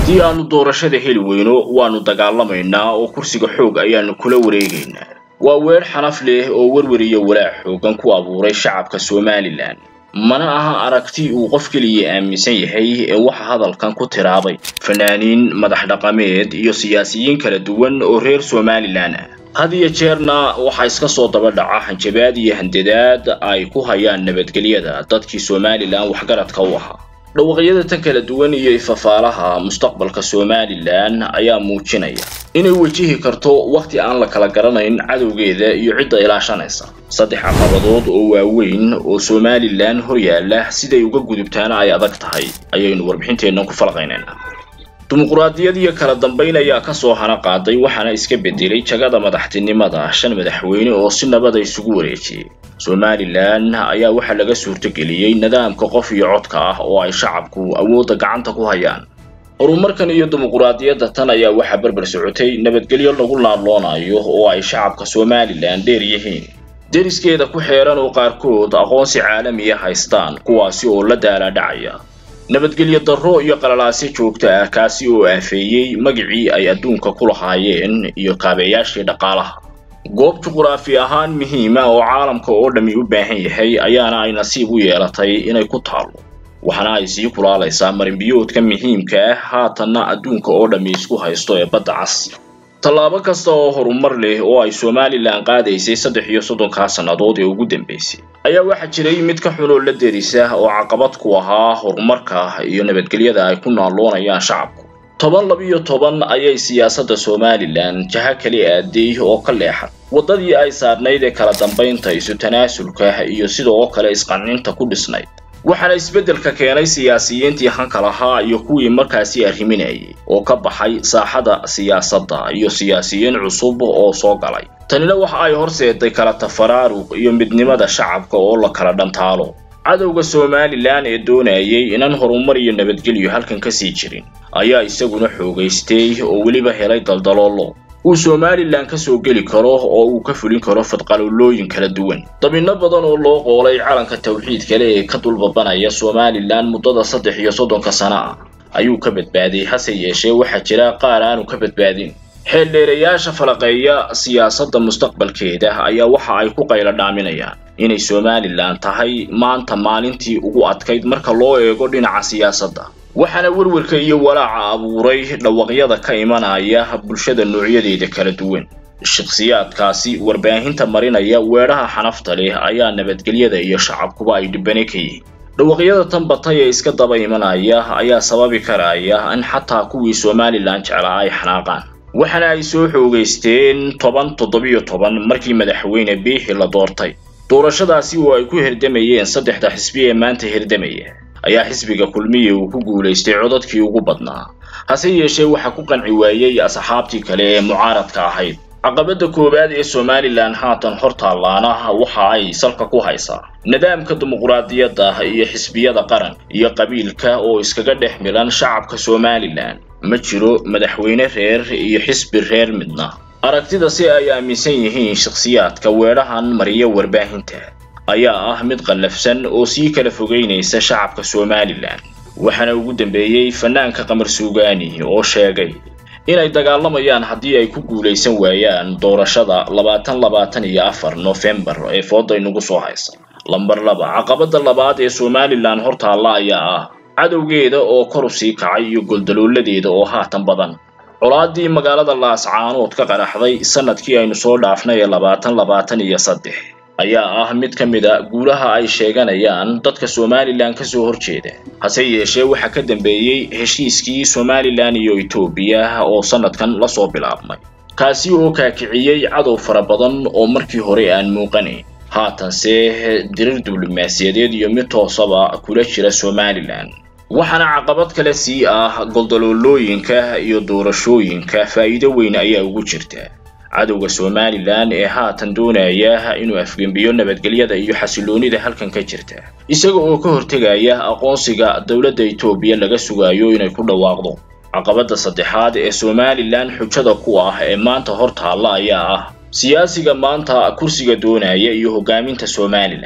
haddii aanu doorashada heli weyno waannu dagaalamaynaa oo kursiga xoog ayaannu kula wareegaynaa waa weer xanaf leh oo werwer iyo walaac xoogan ku abuuray shacabka somalilan mana aha aragti uu qof keliya aaminsan yahay ee waxa hadalkan ku tiraabay fanaaniin madax dhaqameed iyo siyaasiyiin kala duwan oo reer somalilan ah had iyo jeerna waxaa iska soo daba dhaca hanjabaad iyo handadaad ay ku hayaan nabadgelyada dadkii somalilan waxgaradka u ahaa dhawaqyada tan kala duwan iyo ifafaalaha mustaqbalka somalilan ayaa muujinaya inay wejihi karto wakhti aan la kala garanayn cadowgeeda iyo cidda ilaashanaysa saddex caqabadood oo waaweyn oo somalilan hor yaalla siday uga gudubtaana ay adag tahay ayaynu warbixinteennan ku falaqaynaynaa dimuquraadiyad iyo kala dambayn ayaa kasoo hana qaaday waxaana iska bedelay jagada madaxtinimada shan madaxweyne oo si nabada isugu wareejiyey somalilan ayaa waxaa laga suurtogeliyey nidaamka qof iyo codka ah oo ay shacabku awoodda gacanta ku hayaan horumarkan iyo dimuquraadiyadda tan ayaa waxaa berber socotay nabadgelyo lagu laaloonayo oo ay shacabka somalilan dheer yihiin deriskeeda ku xeeran oo qaarkood aqoonsi caalamiya haystaan kuwaasi oo la daalaadhacaya nabadgelyo darro iyo qalalaasyo joogto ah kaasi oo aafeeyey magicii ay adduunka ku lahaayeen iyo kaabeyaashii dhaqaalaha goob juquraafi ahaan muhiima oo caalamka oo dhammi u baahan yahay ayaana ay nasiib u yeelatay inay ku taallo waxaana ay sii kulaalaysaa marinbiyoodka muhiimka ah haatanna adduunka oo dhammi isku haysto ee badda cas tallaabo kasta oo horumar leh oo ay somalilan qaadaysay saddex iyo soddonkaa sannadood ee ugu dambaysay ayaa waxaa jiray mid ka xunoo la derisa oo caqabad ku ahaa horumarka iyo nabadgelyada ay ku naalloonayaan shacabku toban labiyo toban ayay siyaasadda somalilan jaha kali aaday oo ka leexan waddadii ay saarnayd ee kala dambaynta isu tanaasulka iyo sidoo kale isqancinta ku dhisnayd waxaana isbeddelka keenay siyaasiyiintii hanka lahaa iyo kuwii markaasi arriminayay oo ka baxay saaxada siyaasadda iyo siyaasiyiin cusub oo soo galay tanina waxa ay horseeday kala tafaraaruq iyo midnimada shacabka oo la kala dhantaalo cadowga somalilan ee doonayay inaan horumar iyo nabadgelyo halkan ka sii jirin ayaa isaguna xoogaystay oo weliba helay daldaloolo uu somalilan ka soo geli karo oo uu ka fulin karo fadqalolooyin kala duwan dabinno badan oo loo qoolay calanka tawxiid kale ee ka dulbabanaya somalilan muddada saddex iyo soddonka sano ah ayuu ka badbaaday hase yeeshee waxaa jira qaar aanu ka badbaadin xeeldheerayaasha falaqeeya siyaasadda mustaqbalkeeda ayaa waxa ay ku qaylo dhaaminayaan inay somalilan tahay maanta maalintii ugu adkayd marka loo eego dhinaca siyaasadda waxaana werwarka iyo walaaca abuuray dhawaqyada ka imanaya bulshada noocyadeeda kala duwan shakhsiyaadkaasi warbaahinta marinaya weedhaha xanafta leh ayaa nabadgelyada iyo shacabkuba ay dhibane ka yihiin dhawaqyada tan batay ee iska daba imanaya ayaa sababi karaya in xataa kuwii somalilan jeclaa ay xanaaqaan waxaana ay soo xoogaysteen toban toddobiyo toban markii madaxweyne biixi la doortay doorashadaasi oo ay ku hirdamayeen saddexda xisbi ee maanta hirdamaya ayaa xisbiga kulmiya uu ku guulaystay codadkii ugu badnaa hase yeeshee waxaa ku qanci waayey asxaabtii kale ee mucaaradka ahayd caqabadda koowaad ee somalilan haatan hor taallaana waxa ay salka ku haysaa nidaamka dimuquraadiyadda iyo xisbiyada qaran iyo qabiilka oo iskaga dhex milan shacabka somalilan ma jiro madaxweyne reer iyo xisbi reer midna aragtida si ay aaminsan yihiin shakhsiyaadka weedhahan mariya warbaahinta ayaa ah mid qallafsan oo sii kala fogeynaysa shacabka somalilan waxaana ugu dambeeyey fanaanka qamar suugaani oo sheegay inay dagaalamayaan haddii ay ku guulaysan waayaan doorashada labaatan labaatan iyo afar nofembar ee fooda inugu soo haysa lambar laba caqabadda labaad ee somalilan hortaalla ayaa ah cadowgeeda oo kor u sii kacay iyo goldalooladeeda oo haatan badan colaadii magaalada laascaanood ka qaraxday sanadkii aynu soo dhaafnay ee labaatan labaatan iyo saddex ayaa ah mid ka mid a guulaha ay sheeganayaan dadka somalilan ka soo horjeeda hase yeeshee waxaa ka dambeeyey heshiiskii somalilan iyo etoobiya oo sanadkan lasoo bilaabmay kaasi oo kaakiciyey cadow fara badan oo markii hore aan muuqanayn haatanse dirir diblomaasiyadeed iyo mid toosaba kula jira somalilan waxaana caqabad kale sii ah goldaloolooyinka iyo doorashooyinka faa'iido weyn ayaa ugu jirta cadowga somalilan ee haatan doonaya inuu afgembiyo nabadgelyada iyo xasiloonida halkan ka jirta isaga oo ka hortegaya aqoonsiga dowladda etoobiya laga sugayo inay ku dhawaaqdo caqabadda saddexaad ee somalilan xujada ku ah ee maanta hor taalla ayaa ah siyaasiga maanta kursiga doonaya iyo hogaaminta somalilan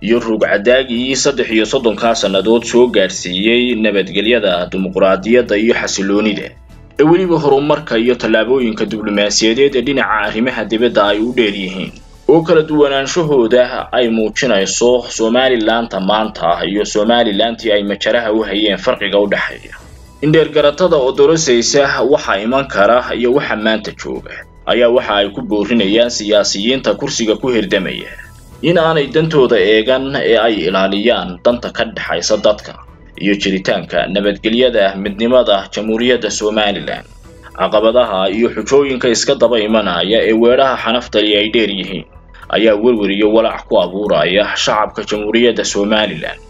iyo ruugcadaagii saddex iyo soddonkaa sannadood soo gaadhsiiyey nabadgelyada dimuqraadiyadda iyo xasiloonida ee weliba horumarka iyo tallaabooyinka diblomaasiyadeed ee dhinaca arrimaha dibadda ay u dheer yihiin oo kala duwanaanshahooda ay muujinayso somalilanта maanta iyo somalilantii ay majaraha u hayeen farqiga u dhexeeya indheergaratada oo dorosaysa waxa iman kara iyo waxa maanta jooga ayaa waxa ay ku boorinayaan siyaasiyiinta kursiga ku hirdamaya in aanay dantooda eegan ee ay ilaaliyaan danta ka dhexaysa dadka iyo jiritaanka nabadgelyada midnimada jamhuuriyadda somalilan caqabadaha iyo xujooyinka iska daba imanaya ee weedhaha xanaftali ay dheer yihiin ayaa werwer iyo walaac ku abuuraya shacabka jamhuuriyadda somalilan